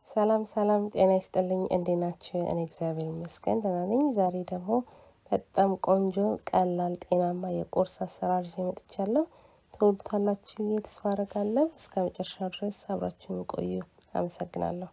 ሰላም ሰላም፣ ጤና ይስጥልኝ። እንዴት ናችሁ? እኔ እግዚአብሔር ይመስገን ደህና ነኝ። ዛሬ ደግሞ በጣም ቆንጆ ቀላል ጤናማ የቁርስ አሰራር ይዤ መጥቻለሁ። ትወዱታላችሁ ብዬ ተስፋ አደርጋለሁ። እስከ መጨረሻው ድረስ አብራችሁን ቆዩ። አመሰግናለሁ።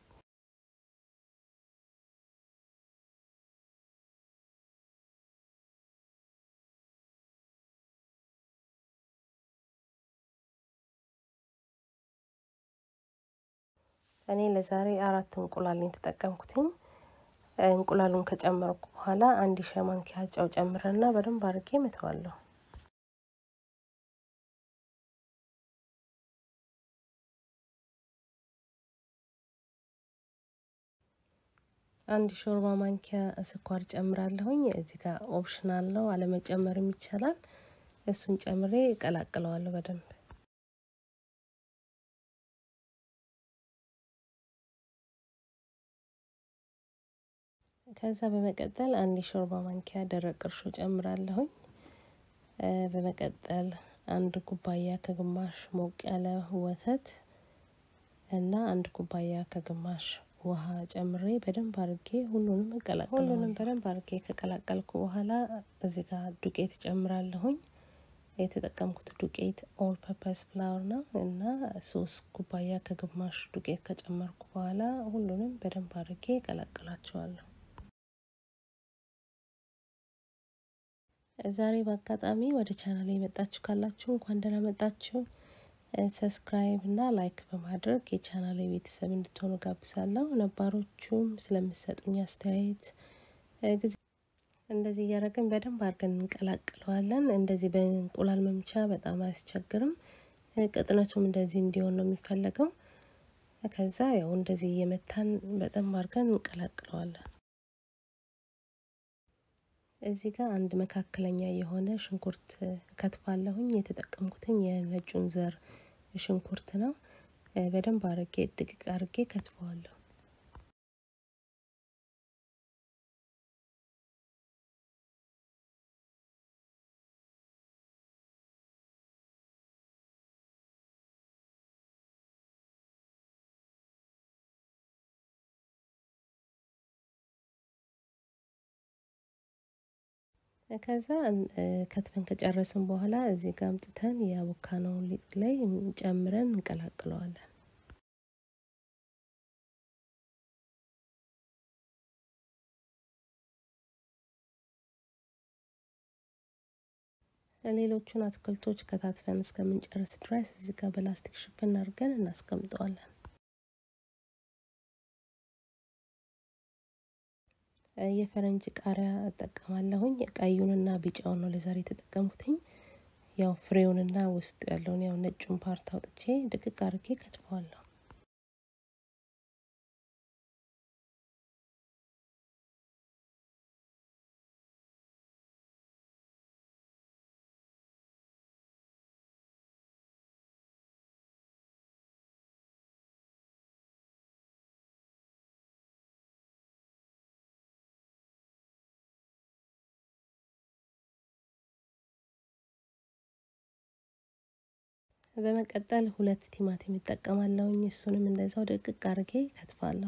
እኔ ለዛሬ አራት እንቁላል የተጠቀምኩትኝ። እንቁላሉን ከጨመርኩ በኋላ አንድ ሻይ ማንኪያ ጨው ጨምረና በደንብ አድርጌ መተዋለሁ። አንድ ሾርባ ማንኪያ ስኳር ጨምራለሁኝ። እዚህ ጋር ኦፕሽናል ነው፣ አለመጨመርም ይቻላል። እሱን ጨምሬ እቀላቅለዋለሁ በደንብ ከዛ በመቀጠል አንድ የሾርባ ማንኪያ ደረቅ እርሾ ጨምራለሁኝ። በመቀጠል አንድ ኩባያ ከግማሽ ሞቅ ያለ ወተት እና አንድ ኩባያ ከግማሽ ውሃ ጨምሬ በደንብ አድርጌ ሁሉንም እቀላቅለ ሁሉንም በደንብ አድርጌ ከቀላቀልኩ በኋላ እዚህ ጋር ዱቄት ጨምራለሁኝ። የተጠቀምኩት ዱቄት ኦል ፐርፐስ ፍላወር ነው እና ሶስት ኩባያ ከግማሽ ዱቄት ከጨመርኩ በኋላ ሁሉንም በደንብ አድርጌ እቀላቅላቸዋለሁ። ዛሬ በአጋጣሚ ወደ ቻናል የመጣችሁ ካላችሁ እንኳን ደህና መጣችሁ። ሰብስክራይብ እና ላይክ በማድረግ የቻናል ቤተሰብ እንድትሆኑ ጋብዛለሁ። ነባሮቹም ስለምሰጡኝ አስተያየት ጊዜ እንደዚህ እያደረግን በደንብ አድርገን እንቀላቅለዋለን። እንደዚህ በእንቁላል መምቻ በጣም አያስቸግርም። ቅጥነቱም እንደዚህ እንዲሆን ነው የሚፈለገው። ከዛ ያው እንደዚህ እየመታን በደንብ አድርገን እንቀላቅለዋለን። እዚህ ጋር አንድ መካከለኛ የሆነ ሽንኩርት ከትፋለሁኝ። የተጠቀምኩትኝ የነጩን ዘር ሽንኩርት ነው። በደንብ አርጌ ድቅቅ አርጌ ከትፈዋለሁ። ከዛ ከትፈን ከጨረስን በኋላ እዚህ ጋር አምጥተን የአቮካዶውን ሊጥ ላይ ጨምረን እንቀላቅለዋለን። ሌሎቹን አትክልቶች ከታትፈን እስከምንጨርስ ድረስ እዚህ ጋር በላስቲክ ሽፍን አድርገን እናስቀምጠዋለን። የፈረንጅ ቃሪያ እጠቀማለሁኝ። ቀዩንና ቢጫውን ነው ለዛሬ የተጠቀምኩትኝ። ያው ፍሬውንና ውስጡ ያለውን ያው ነጩን ፓርት አውጥቼ ድቅቅ አድርጌ ከትፈዋለሁ። በመቀጠል ሁለት ቲማቲም እጠቀማለሁኝ። እሱንም እንደዛው ደቅቅ አድርጌ ከትፋለሁ።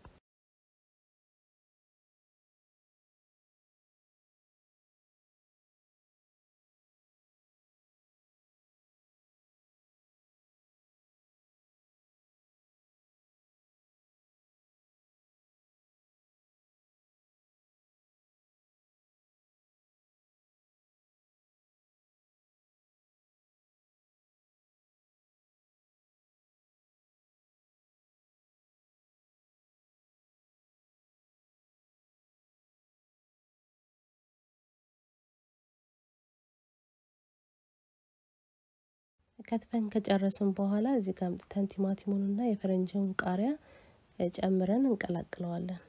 ከትፈን ከጨረስን በኋላ እዚህ ጋር አምጥተን ቲማቲሙንና የፈረንጅውን ቃሪያ ጨምረን እንቀላቅለዋለን።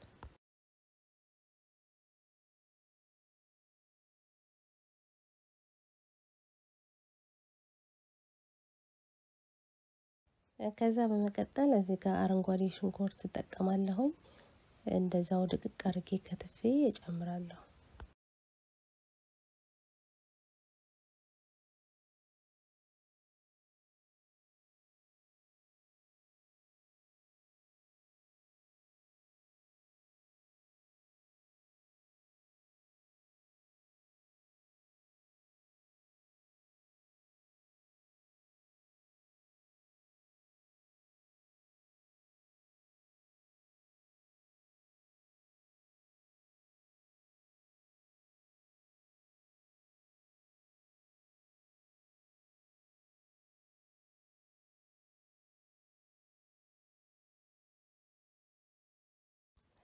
ከዛ በመቀጠል እዚህ ጋር አረንጓዴ ሽንኩርት እጠቀማለሁኝ። እንደዛው ድቅቅ አድርጌ ከትፌ እጨምራለሁ።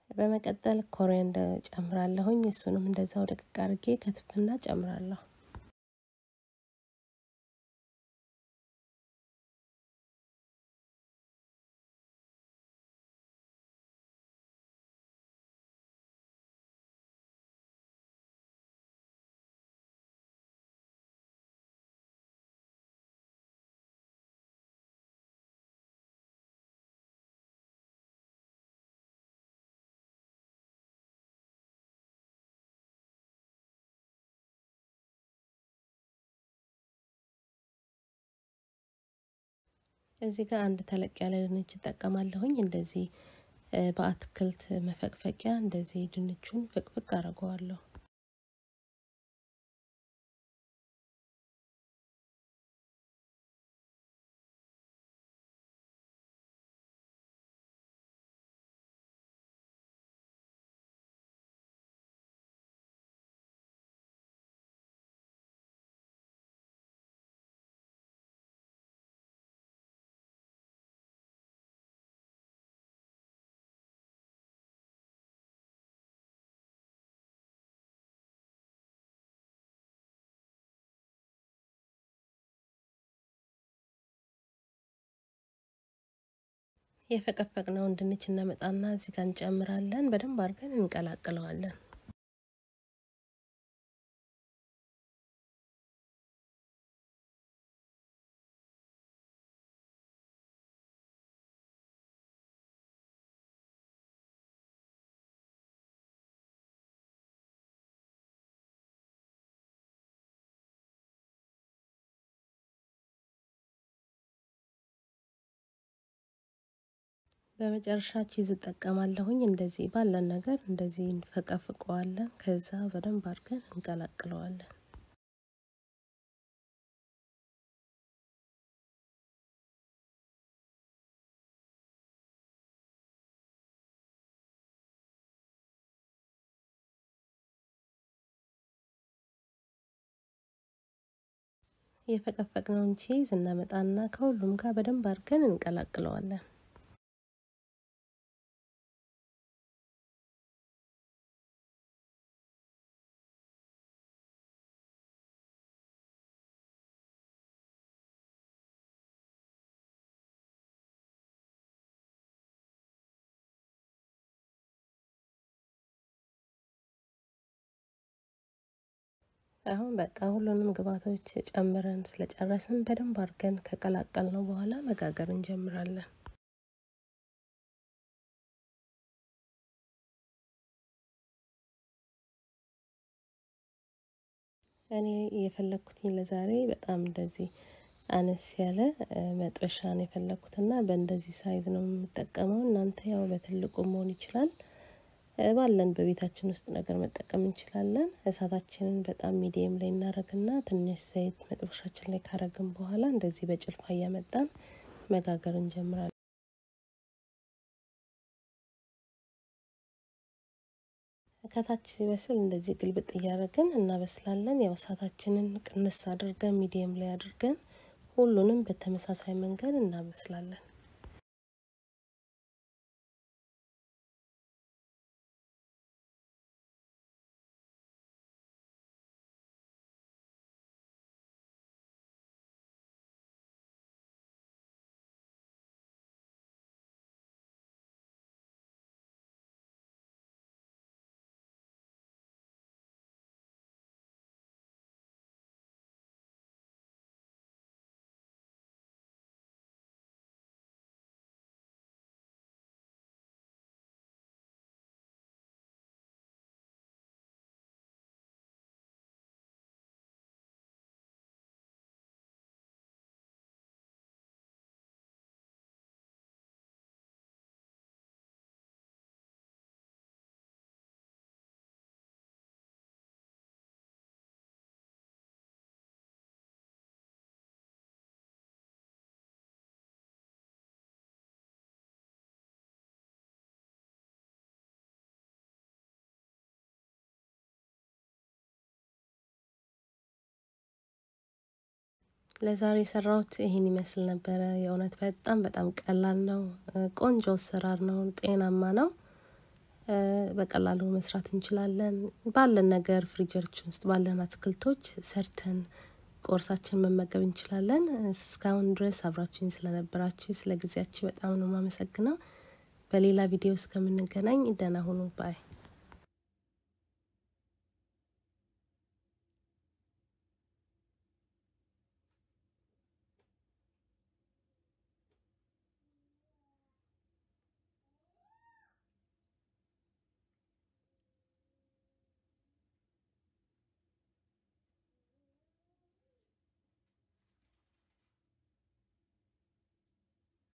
በመቀጠል ኮሪያንደር ጨምራለሁኝ። እሱንም እንደዛው ደቅቅ አድርጌ ከትፍና ጨምራለሁ። እዚህ ጋር አንድ ተለቅ ያለ ድንች እጠቀማለሁኝ። እንደዚህ በአትክልት መፈቅፈቂያ እንደዚህ ድንቹን ፍቅፍቅ አድርገዋለሁ። የፈቀፈቅነውን ድንች እናመጣና እዚህ ጋር እንጨምራለን። በደንብ አድርገን እንቀላቅለዋለን። በመጨረሻ ቺዝ እጠቀማለሁኝ። እንደዚህ ባለን ነገር እንደዚህ እንፈቀፍቀዋለን። ከዛ በደንብ አድርገን እንቀላቅለዋለን። የፈቀፈቅነውን ቺዝ እናመጣና ከሁሉም ጋር በደንብ አድርገን እንቀላቅለዋለን። አሁን በቃ ሁሉንም ግብአቶች ጨምረን ስለጨረስን በደንብ አድርገን ከቀላቀል ነው በኋላ መጋገር እንጀምራለን። እኔ የፈለግኩትኝ ለዛሬ በጣም እንደዚህ አነስ ያለ መጥበሻ ነው የፈለግኩትና በእንደዚህ ሳይዝ ነው የምጠቀመው። እናንተ ያው በትልቁ መሆን ይችላል። ባለን በቤታችን ውስጥ ነገር መጠቀም እንችላለን። እሳታችንን በጣም ሚዲየም ላይ እናደርግና ትንሽ ዘይት መጥበሻችን ላይ ካረግን በኋላ እንደዚህ በጭልፋ እያመጣን መጋገር እንጀምራለን። ከታች ሲበስል እንደዚህ ግልብጥ እያደረግን እናበስላለን። ያው እሳታችንን ቅንስ አድርገን ሚዲየም ላይ አድርገን ሁሉንም በተመሳሳይ መንገድ እናበስላለን። ለዛሬ የሰራሁት ይህን ይመስል ነበረ። የእውነት በጣም በጣም ቀላል ነው። ቆንጆ አሰራር ነው። ጤናማ ነው። በቀላሉ መስራት እንችላለን። ባለን ነገር ፍሪጀራችን ውስጥ ባለን አትክልቶች ሰርተን ቁርሳችን መመገብ እንችላለን። እስካሁን ድረስ አብራችሁኝ ስለነበራችሁ ስለ ጊዜያችሁ በጣም ነው የማመሰግነው። በሌላ ቪዲዮ እስከምንገናኝ ደህና ሁኑ ባይ